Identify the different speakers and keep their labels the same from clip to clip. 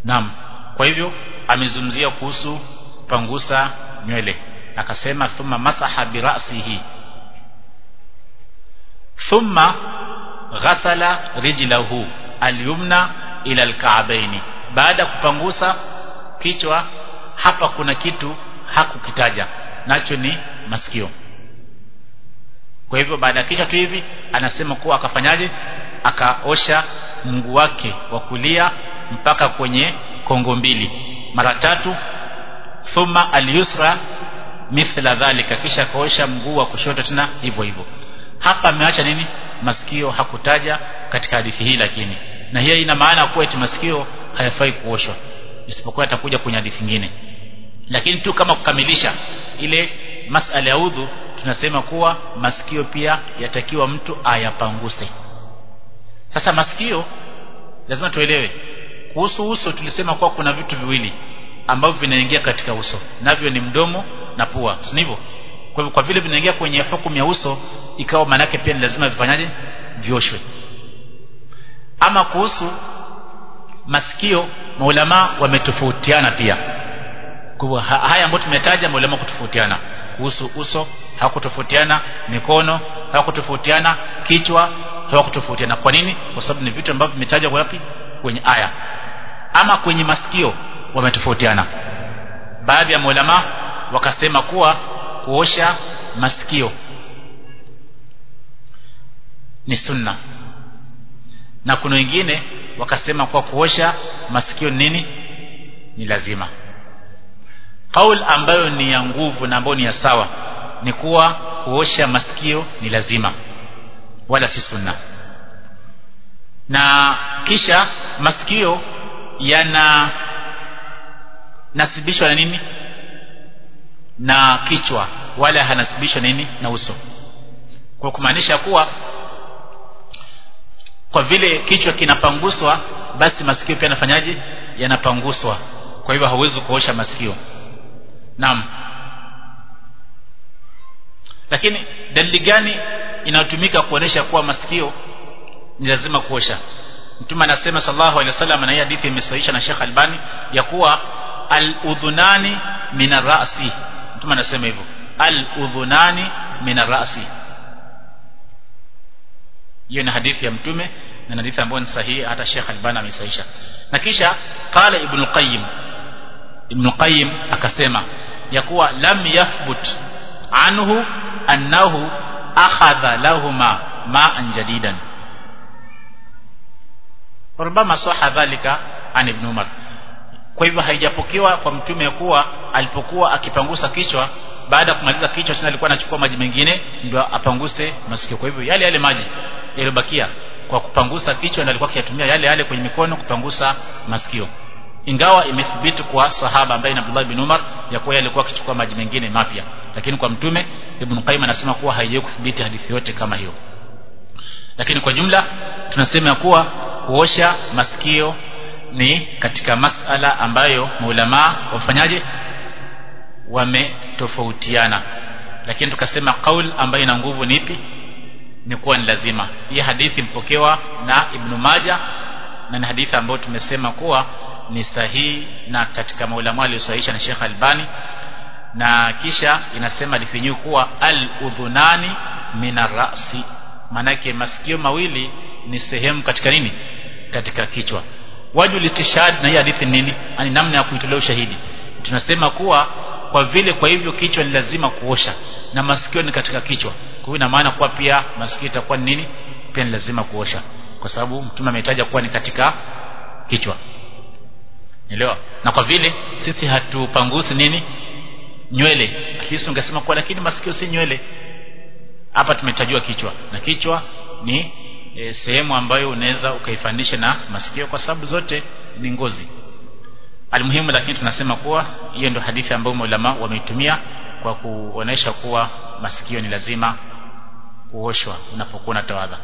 Speaker 1: naam kwa hivyo amezungumzia kuhusu kupangusa nywele akasema thumma masaha birasihi thumma ghasala rijlahu alyumna ila alka'baini baada kupangusa kichwa hapa kuna kitu hakukitaja nacho ni masikio kwa hivyo baada ya kichwa tu hivi anasema kuwa akafanyaje akaosha mguu wake wa kulia mpaka kwenye kongo mbili mara tatu thumma alyusra mithla dhalika kisha akaosha mguu wa kushoto tena hivyo hivyo hapa ameacha nini masikio hakutaja katika hadithi hii lakini na hiyo ina maana kuwa eti masikio hayafai kuoshwa isipokuwa atakuja kwenye hadithi nyingine lakini tu kama kukamilisha ile masala ya udhu tunasema kuwa masikio pia yatakiwa mtu ayapanguse sasa masikio lazima tuelewe kuhusu uso tulisema kuwa kuna vitu viwili ambavyo vinaingia katika uso navyo ni mdomo na pua si ndivyo kwa hivyo kwa vile vinaingia kwenye hukumu ya uso ikawa manake pia ni lazima vifanyaje vioshwe ama kuhusu masikio maulama wametofautiana pia kwa haya ambayo tumetaja maulama kutofautiana kuhusu uso hawakutofautiana mikono hawakutofautiana kichwa hawakutofautiana kwa nini kwa sababu ni vitu ambavyo vimetajwa wapi kwenye aya ama kwenye masikio wametofautiana baadhi ya maulama wakasema kuwa kuosha masikio ni sunna na kuna wengine wakasema kwa kuosha masikio nini ni lazima kaul ambayo ni ya nguvu na ambayo ni ya sawa ni kuwa kuosha masikio ni lazima wala si sunna na kisha masikio yana nasibishwa na nini na kichwa wala hanasibishwa nini na uso kwa kumaanisha kuwa kwa vile kichwa kinapanguswa basi masikio pia yanafanyaje yanapanguswa kwa hivyo hauwezi kuosha masikio naam lakini dalili gani inayotumika kuonesha kuwa masikio ni lazima kuosha mtume anasema sallallahu alaihi wasallam na hii hadithi imesahihisha na Sheikh Albani ya kuwa al-udhunani min ar-ra'si mtume anasema hivyo al-udhunani min ar-ra'si hiyo ni hadithi ya mtume na hadithi ambayo ni sahihi hata Sheikh Albani amesahihisha na kisha qala ibn al-qayyim ibn al-qayyim akasema ya kuwa lam yathbut anhu annahu akhadha lahuma ma'an jadidan rubama saha dhalika an ibn umar kwa hivyo haijapokewa kwa mtume kuwa alipokuwa akipangusa kichwa baada ya kumaliza kichwa tena alikuwa anachukua maji mengine ndio apanguse masikio kwa hivyo yale yale maji yaliyobakia kwa kupangusa kichwa ndio alikuwa akiyatumia yale yale kwenye mikono kupangusa masikio ingawa imethibiti kwa sahaba ambaye ni Abdullah bin Umar ya kuwa alikuwa akichukua maji mengine mapya lakini kwa mtume Ibn Qayyim anasema kuwa haijawahi kuthibiti hadithi yote kama hiyo lakini kwa jumla tunasema kuwa kuosha masikio ni katika masala ambayo maulama wafanyaje wametofautiana lakini tukasema kaul ambayo ina nguvu ni ipi ni kuwa ni lazima hii hadithi mpokewa na Ibn Majah na ni hadithi ambayo tumesema kuwa ni sahihi na katika maulama aliyosahihisha na Sheikh Albani na kisha inasema hadithi kuwa al-udhunani minarasi manake masikio mawili ni sehemu katika nini katika kichwa wajul istishhad na hii hadithi nini ani namna ya kuitolea ushahidi tunasema kuwa kwa vile kwa hivyo kichwa ni lazima kuosha na masikio ni katika kichwa kwa hiyo ina maana kuwa pia masikio itakuwa ni nini pia ni lazima kuosha kwa sababu mtume ametaja kuwa ni katika kichwa elewa na kwa vile sisi hatupangusi nini nywele sisi ungesema kuwa lakini masikio si nywele hapa tumetajua kichwa na kichwa ni e, sehemu ambayo unaweza ukaifanisha na masikio kwa sababu zote ni ngozi almuhimu lakini tunasema kuwa hiyo ndio hadithi ambayo maulama wameitumia kwa kuonesha kuwa masikio ni lazima kuoshwa unapokuwa unatawadha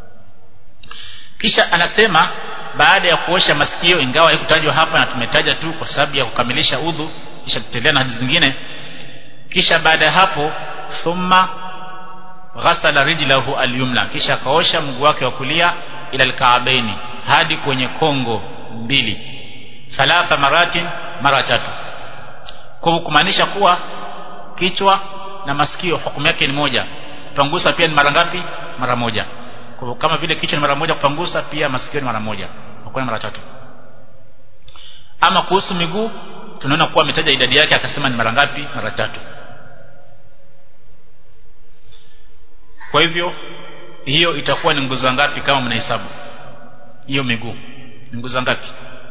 Speaker 1: kisha anasema baada ya kuosha masikio ingawa haikutajwa hapa na tumetaja tu kwa sababu ya kukamilisha udhu kisha tutaendelea na hadithi zingine kisha baada ya hapo thumma ghasala rijlahu alyumna kisha akaosha mguu wake wa kulia ila alkaabaini hadi kwenye kongo mbili thalatha maratin mara tatu kwa kumaanisha kuwa kichwa na masikio hukumu yake ni moja kupangusa pia ni mara ngapi mara moja kwa kama vile kichwa ni mara moja kupangusa pia masikio ni mara moja hakuna mara tatu ama kuhusu miguu tunaona kuwa ametaja idadi yake akasema ni mara ngapi mara tatu kwa hivyo hiyo itakuwa ni nguzo ngapi kama mnahesabu hiyo miguu ni nguzo ngapi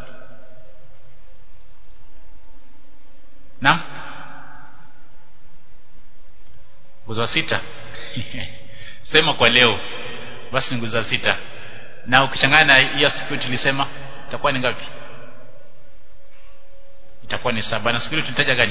Speaker 1: naam nguzo sita sema kwa leo basi ni nguzo sita na ukichanganya na hiyo siku tulisema itakuwa ni ngapi itakuwa ni saba na siku ile tulitaja gani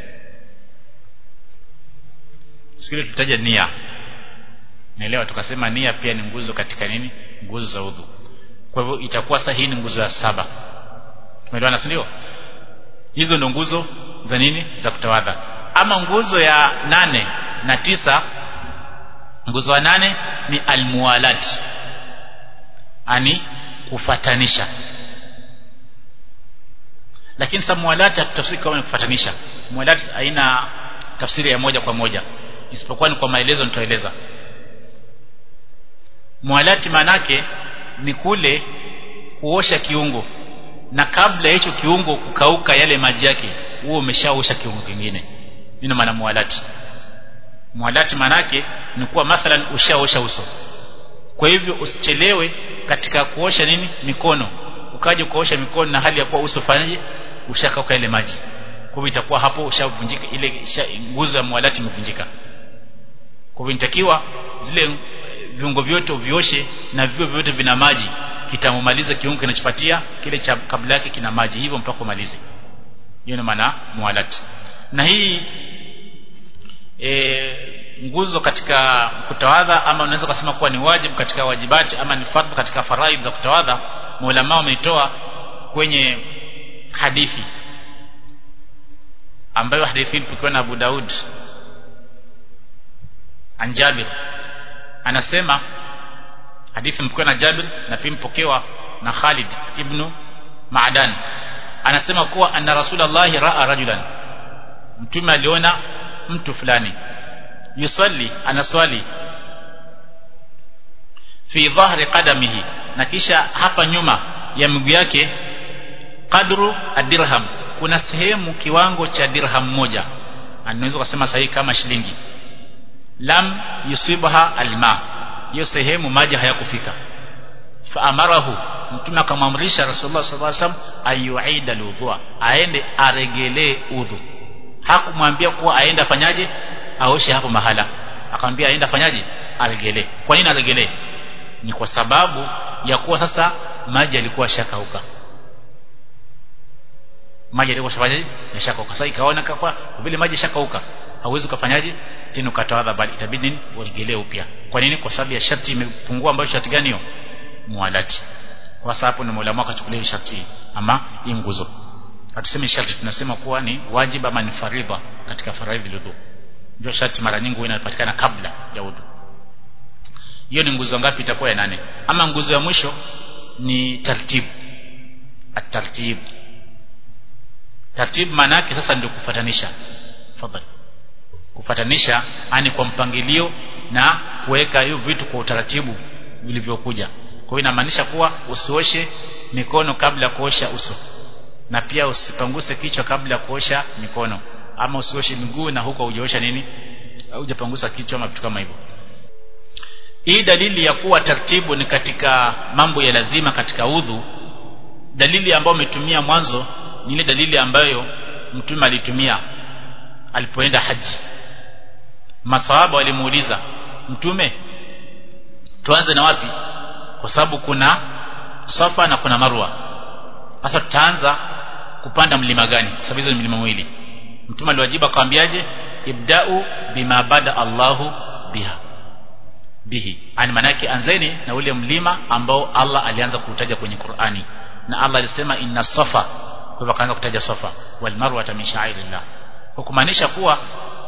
Speaker 1: siku ile tulitaja nia naelewa tukasema nia pia ni nguzo katika nini nguzo za udhu kwa hivyo itakuwa sasa hii ni nguzo ya saba tumeelewana si ndio hizo ndio nguzo za nini za kutawadha ama nguzo ya nane na tisa nguzo ya nane ni almuwalat ani kufatanisha lakini sasa muwalat hatutafsiri kama ni kufatanisha muwalat haina tafsiri ya moja kwa moja isipokuwa ni kwa maelezo nitaeleza muwalati manake ni kule kuosha kiungo na kabla ya hicho kiungo kukauka yale maji yake huo umeshaosha kiungo kingine ndio maana muwalati muwalati manake ni kuwa mathalan ushaosha uso kwa hivyo usichelewe katika kuosha nini mikono ukaje kuosha mikono na hali ya kuwa uso fanyaje ushakauka ile maji kwa hivyo itakuwa hapo ushavunjika ile nguzo ya muwalati imevunjika kwa hivyo inatakiwa zile viungo vyote uvioshe na vivyo vyote vina maji kitamaliza kiungo kinachopatia kile cha kabla yake kina maji hivyo mpaka umalize hiyo ni maana muwalati na hii e, nguzo katika kutawadha ama unaweza kusema kuwa ni wajibu katika wajibati ama ni fardhu katika faraidh za kutawadha maulama wameitoa kwenye hadithi ambayo hadithi ilipokuwa na Abu Daud an Jabir anasema hadithi mpokewa na Jabir na pia mpokewa na Khalid ibn Ma'dan anasema kuwa anna Rasulullah ra'a rajulan mtume aliona mtu fulani yusalli anaswali fi dhahri qadamihi na kisha hapa nyuma ya miguu yake qadru adirham kuna sehemu kiwango cha dirham moja anaweza kusema sahihi kama shilingi lam yusibha alma hiyo sehemu maji hayakufika fa amarahu mtume akamwamrisha rasulullah sallallahu alaihi wasallam ayuida alwudhu aende aregelee udhu hakumwambia kuwa aende afanyaje aoshe hapo mahala akamwambia aende afanyaje aregelee kwa nini aregelee ni kwa sababu ya kuwa sasa maji yalikuwa shakauka maji yalikuwa shafanyaje yashakauka sasa ikaona kwa vile maji yashakauka hauwezi kufanyaje tena ukatawadha bali itabidi nini uregelee upya kwa nini kwa sababu ya sharti imepungua ambayo sharti gani hiyo mualati kwa sababu hapo ni Mola akachukulia sharti ama hii nguzo hatusemi sharti tunasema kuwa ni wajibu ama ni faridha katika faraidhi wudu ndio sharti mara nyingi inapatikana kabla ya wudu hiyo ni nguzo ngapi itakuwa ya nane ama nguzo ya mwisho ni tartib at-tartib tartib maana yake sasa ndio kufatanisha fadhali kufatanisha ani kwa mpangilio na kuweka hiyo vitu kwa utaratibu vilivyokuja kwa hiyo inamaanisha kuwa usioshe mikono kabla ya kuosha uso na pia usipanguse kichwa kabla ya kuosha mikono ama usioshe miguu na huko hujaosha nini hujapangusa kichwa ama vitu kama hivyo hii dalili ya kuwa taratibu ni katika mambo ya lazima katika udhu dalili ambayo umetumia mwanzo ni ile dalili ambayo mtume alitumia alipoenda haji masahaba walimuuliza mtume tuanze na wapi kwa sababu kuna safa na kuna marwa sasa tutaanza kupanda mlima gani kwa sababu hizo ni milima miwili mtume aliwajibu akamwambiaje ibda'u bima bada Allahu biha bihi ani manake anzeni na ule mlima ambao Allah alianza kuutaja kwenye Qur'ani na Allah alisema inna safa kwa hivyo akaanza kutaja safa wal marwa min sha'irillah kwa kumaanisha kuwa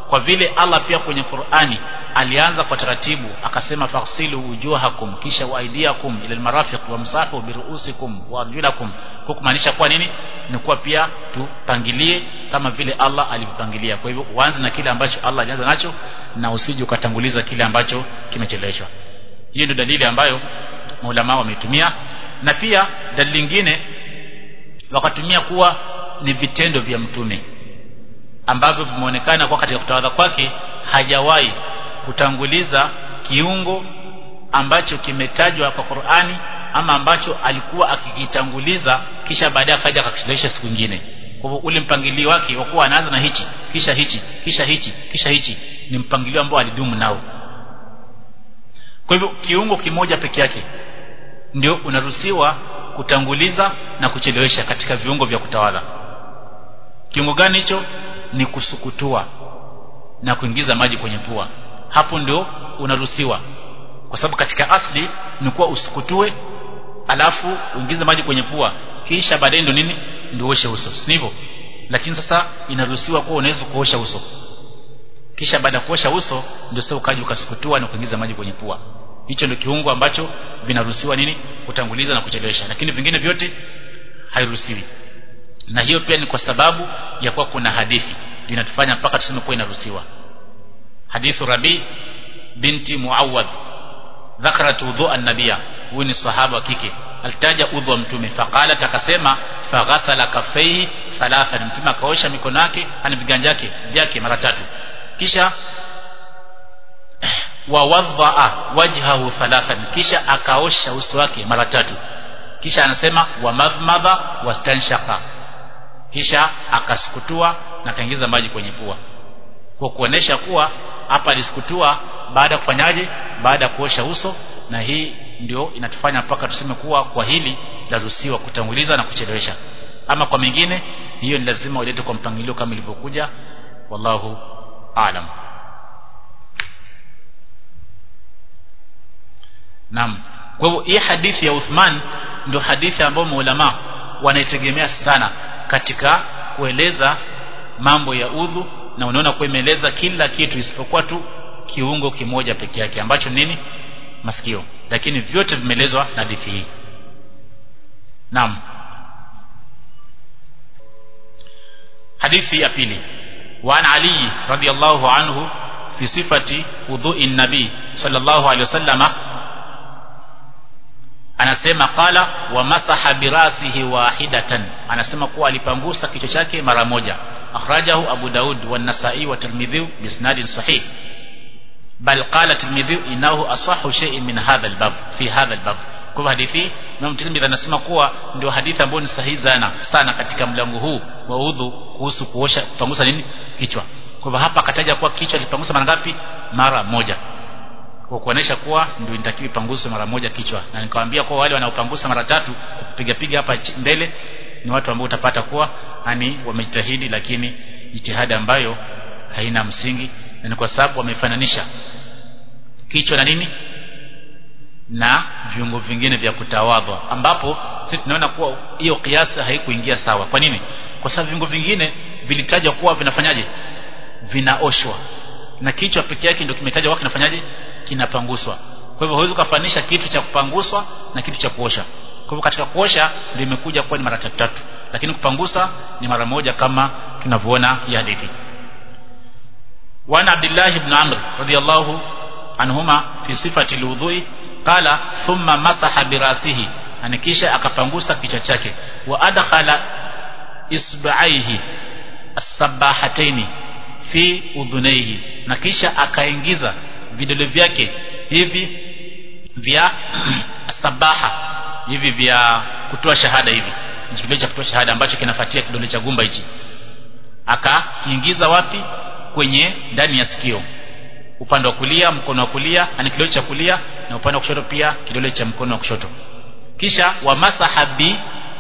Speaker 1: kwa vile Allah pia kwenye Qur'ani alianza kwa taratibu akasema faghsilu wujuhakum kisha waidiakum ila almarafiq wamsahu biruusikum wa arjulakum kwa kumaanisha kwa nini ni kuwa pia tupangilie kama vile Allah alivyopangilia kwa hivyo uanze na kile ambacho Allah alianza nacho na usije ukatanguliza kile ambacho kimecheleweshwa hiyo ndio dalili ambayo maulama wametumia na pia dalili nyingine wakatumia kuwa ni vitendo vya mtume ambavyo vimeonekana kwa katika kutawadha kwake hajawahi kutanguliza kiungo ambacho kimetajwa kwa Qur'ani ama ambacho alikuwa akikitanguliza kisha baadaye akaja akakishilisha siku nyingine kwa hivyo ule mpangilio wake wa kuwa anaanza na hichi kisha hichi kisha hichi kisha hichi ni mpangilio ambao alidumu nao kwa hivyo kiungo kimoja peke yake ndio unaruhusiwa kutanguliza na kuchelewesha katika viungo vya kutawala kiungo gani hicho ni kusukutua na kuingiza maji kwenye pua hapo ndio unaruhusiwa kwa sababu katika asli ni kuwa usukutue alafu uingize maji kwenye pua kisha baadaye ndio nini ndio uoshe uso si hivyo lakini sasa inaruhusiwa kuwa unaweza kuosha uso kisha baada ya kuosha uso ndio sasa ukaji ukasukutua na kuingiza maji kwenye pua hicho ndio kiungo ambacho vinaruhusiwa nini kutanguliza na kuchelewesha lakini vingine vyote hairuhusiwi na hiyo pia ni kwa sababu ya kuwa kuna hadithi inatufanya mpaka tuseme kuwa inaruhusiwa hadithu rabi binti muawad dhakarat udhu an-nabiyya huyu ni sahaba wa kike alitaja udhu wa mtume faqalat akasema faghasala kaffaihi thalathan mtume akaosha mikono yake ani viganja yake vyake mara tatu kisha wawadhaa wajhahu thalathan kisha akaosha uso wake mara tatu kisha anasema wamadmadha wastanshaka kisha akasukutua na kaingiza maji kwenye pua kwa kuonesha kuwa hapa alisukutua baada ya kufanyaje baada ya kuosha uso na hii ndio inatufanya mpaka tuseme kuwa kwa hili laruhusiwa kutanguliza na kuchelewesha ama kwa mengine hiyo ni lazima ulete kwa mpangilio kama ilivyokuja wallahu aalam Naam. Kwa hivyo hii hadithi ya Uthman ndio hadithi ambayo maulama wanaitegemea sana katika kueleza mambo ya udhu na unaona kuwa imeeleza kila kitu isipokuwa tu kiungo kimoja peke yake ambacho nini masikio lakini vyote vimeelezwa na hadithi hii Naam. Hadithi ya pili وعن علي رضي الله عنه في صفة وضوء النبي صلى الله عليه وسلم anasema qala wa masaha birasihi wahidatan anasema kuwa alipangusa kichwa chake mara moja akhrajahu abu daud wa nasai wa tirmidhi bisnadin sahih bal qala tirmidhi inahu asahhu shay'in min hadha albab fi hadha albab kwa hadithi Imam Tirmidhi anasema kuwa ndio hadithi ambayo ni sahihi sana sana katika mlango huu wa udhu kuhusu kuosha kupangusa nini kichwa kwa hivyo hapa akataja kuwa kichwa lipangusa mara ngapi mara moja kwa kuonesha kuwa ndio inatakiwa ipanguswe mara moja kichwa na nikamwambia kwa wale wanaopangusa mara tatu kupiga piga hapa mbele ni watu ambao utapata kuwa yani wamejitahidi lakini jitihada ambayo haina msingi na ni kwa sababu wamefananisha kichwa na nini na viungo vingine vya kutawadha ambapo sisi tunaona kuwa hiyo kiasi haikuingia sawa kwa nini kwa sababu viungo vingine vilitajwa kuwa vinafanyaje vinaoshwa na kichwa peke yake ndio kimetajwa kwa kinafanyaje kinapanguswa kwa hivyo huwezi kufanisha kitu cha kupanguswa na kitu cha kuosha kwa hivyo katika kuosha ndio imekuja kuwa ni mara tatu tatu lakini kupangusa ni mara moja kama tunavyoona ya hadithi وعن عبد الله بن عمرو رضي الله عنهما في صفة الوضوء قال ثم مسح براسه yani kisha akapangusa kichwa chake wa adkhala isba'aihi as-sabahataini fi udhunaihi na kisha akaingiza vidole vyake hivi vya sabaha hivi vya kutoa shahada hivi kidole cha kutoa shahada ambacho kinafuatia kidole cha gumba hichi akakiingiza wapi kwenye ndani ya sikio upande wa kulia mkono wa kulia ani kidole cha kulia na upande wa kushoto pia kidole cha mkono wa kushoto kisha wamasaha bi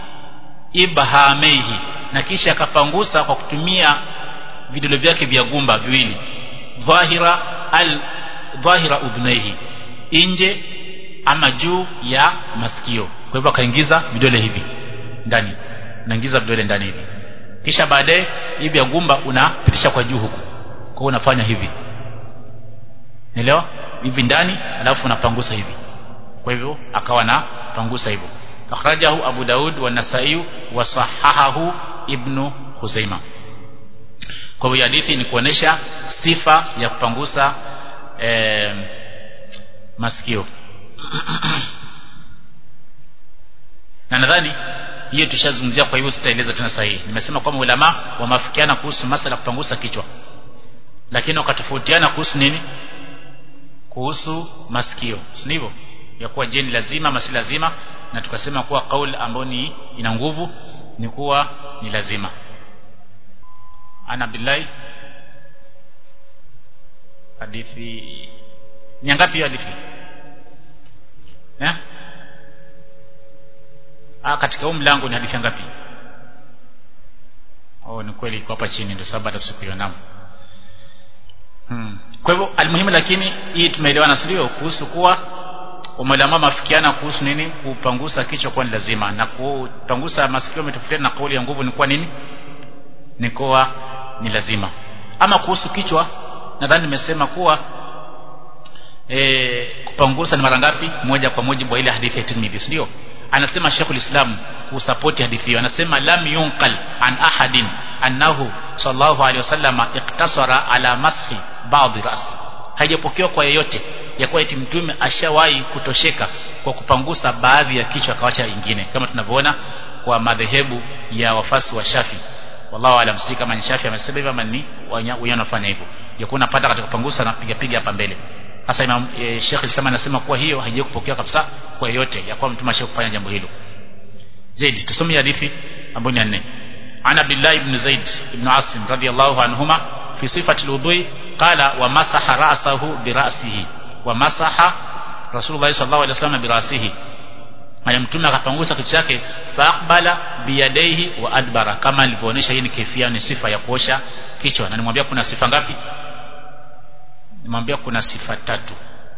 Speaker 1: ibhamaihi na kisha akapangusa kwa kutumia vidole vyake vya gumba viwili dhahira al dhahira udhnaihi nje ama juu ya masikio kwa hivyo akaingiza vidole hivi ndani unaingiza vidole ndani hivi kisha baadaye hivi ya gumba unapitisha kwa juu huku kwa hiyo unafanya hivi Nielewa? Hivi ndani alafu unapangusa hivi. Kwa hivyo akawa na pangusa hivyo. Akhrajahu Abu Daud wa Nasai wa sahahahu Ibn Khuzaima. Kwa hivyo hadithi ni kuonesha sifa ya kupangusa eh, masikio. na nadhani hiyo tushazungumzia kwa hivyo sitaeleza tena sahihi. Nimesema kwamba ulama wameafikiana kuhusu masala kupangusa kichwa. Lakini wakatofautiana kuhusu nini? kuhusu masikio si ndivyo ya kuwa je ni lazima ama si lazima na tukasema kuwa kauli ambayo ni ina nguvu ni kuwa ni lazima ana billahi hadithi ni ngapi hadithi eh ah katika huu mlango ni hadithi ngapi oh ni kweli iko hapa chini ndio sababu hata sikuiona Hmm. Kwa hivyo almuhimu lakini hii tumeelewana sio kuhusu kuwa umelama mafikiana kuhusu nini kupangusa kichwa kwa ni lazima na kupangusa masikio umetofautiana na kauli ya nguvu ni kwa nini ni kuwa ni lazima ama kuhusu kichwa nadhani nimesema kuwa e, kupangusa ni mara ngapi moja kwa mujibu wa ile hadithi ya Tirmidhi ndio anasema Sheikhul Islam kusapoti hadithi hiyo anasema lam yunqal an ahadin annahu sallallahu alaihi wasallam iktasara ala mashi baadhi ras haijapokewa kwa yeyote ya kuwa eti mtume ashawahi kutosheka kwa kupangusa baadhi ya kichwa akawacha ingine kama tunavyoona kwa madhehebu ya wafasi wa Shafi wallahu alam sijui kama ni Shafi amesema hivyo ama ni wenyewe wanafanya hivyo ya kuwa unapata katika kupangusa na piga piga hapa mbele sasa Imam e, Sheikh Islam anasema kuwa hiyo haijawahi kupokewa kabisa kwa yeyote ya kuwa mtume ashawahi kufanya jambo hilo zaidi tusome hadithi ambayo ni nne عن عبد الله بن زيد بن عاصم رضي الله عنهما في صفة الوضوء قال ومسح رأسه برأسه ومسح رسول الله صلى الله عليه وسلم برأسه na mtume akapangusa kichwa chake faqbala biyadaihi wa adbara kama alivyoonyesha hii ni kifia ni sifa ya kuosha kichwa na nimwambia kuna sifa ngapi nimwambia kuna sifa tatu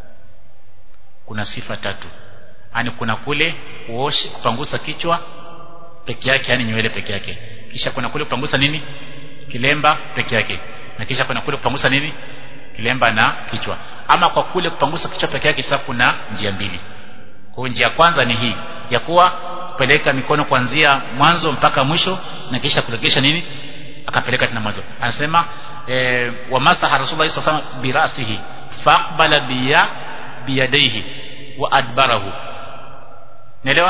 Speaker 1: kuna sifa tatu yani kuna kule kuosha kupangusa kichwa peke yake yani nywele peke yake kisha kuna kule kupangusa nini kilemba peke yake na kisha kuna kule kupangusa nini kilemba na kichwa ama kwa kule kupangusa kichwa peke yake sasa kuna njia mbili kwa njia kwanza ni hii ya kuwa kupeleka mikono kuanzia mwanzo mpaka mwisho na kisha kuregesha nini akapeleka tena mwanzo anasema e, wa masaha rasulullah sallallahu alaihi wasallam birasihi faqbala biya biyadaihi wa adbarahu naelewa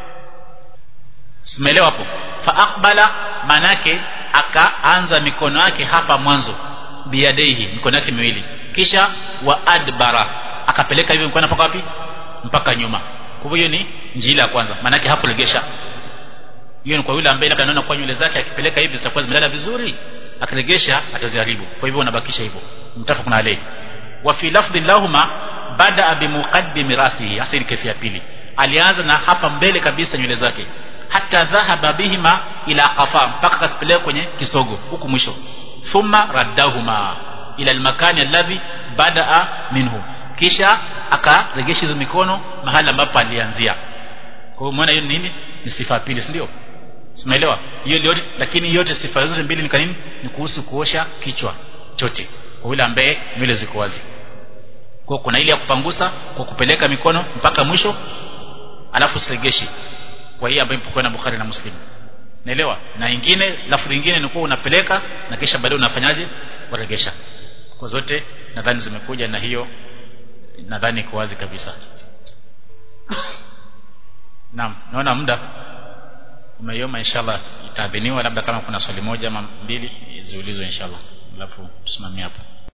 Speaker 1: simeelewa hapo fa aqbala manake akaanza mikono yake hapa mwanzo biyadaihi mikono yake miwili kisha wa adbara akapeleka hivyo mkono mpaka wapi mpaka nyuma kwa hivyo ni njia ya kwanza manake hakuregesha hiyo ni kwa yule ambaye labda anaona kwa nywele zake akipeleka hivi zitakuwa zimelala vizuri akiregesha ataziharibu kwa hivyo unabakisha hivyo mtafakuna alayhi wa fi lafdhi lahuma bada bi muqaddimi rasihi hasa ile kesi ya pili alianza na hapa mbele kabisa nywele zake hata dhahaba bihima ila qafa mpaka kasipeleka kwenye kisogo huku mwisho thumma raddahuma ila almakani alladhi badaa minhu kisha akaregesha hizo mikono mahali ambapo alianzia kwa hiyo umeona hiyo ni nini ni sifa ya pili si ndio simeelewa hiyo yote lakini yote sifa zote mbili ni kanini ni kuhusu kuosha kichwa chote kwa yule ambaye nywele ziko wazi kwa kuna ile ya kupangusa kwa kupeleka mikono mpaka mwisho alafu siregeshi kwa hiyo ambayo ipo na Bukhari na Muslim naelewa na ingine lafudhi nyingine ni kuwa unapeleka na kisha baadaye unafanyaje waregesha kwa zote nadhani zimekuja na hiyo nadhani iko wazi kabisa naam naona muda umeioma inshallah itaadhiniwa labda kama kuna swali moja ama mbili ziulizwe inshallah alafu tusimamie hapo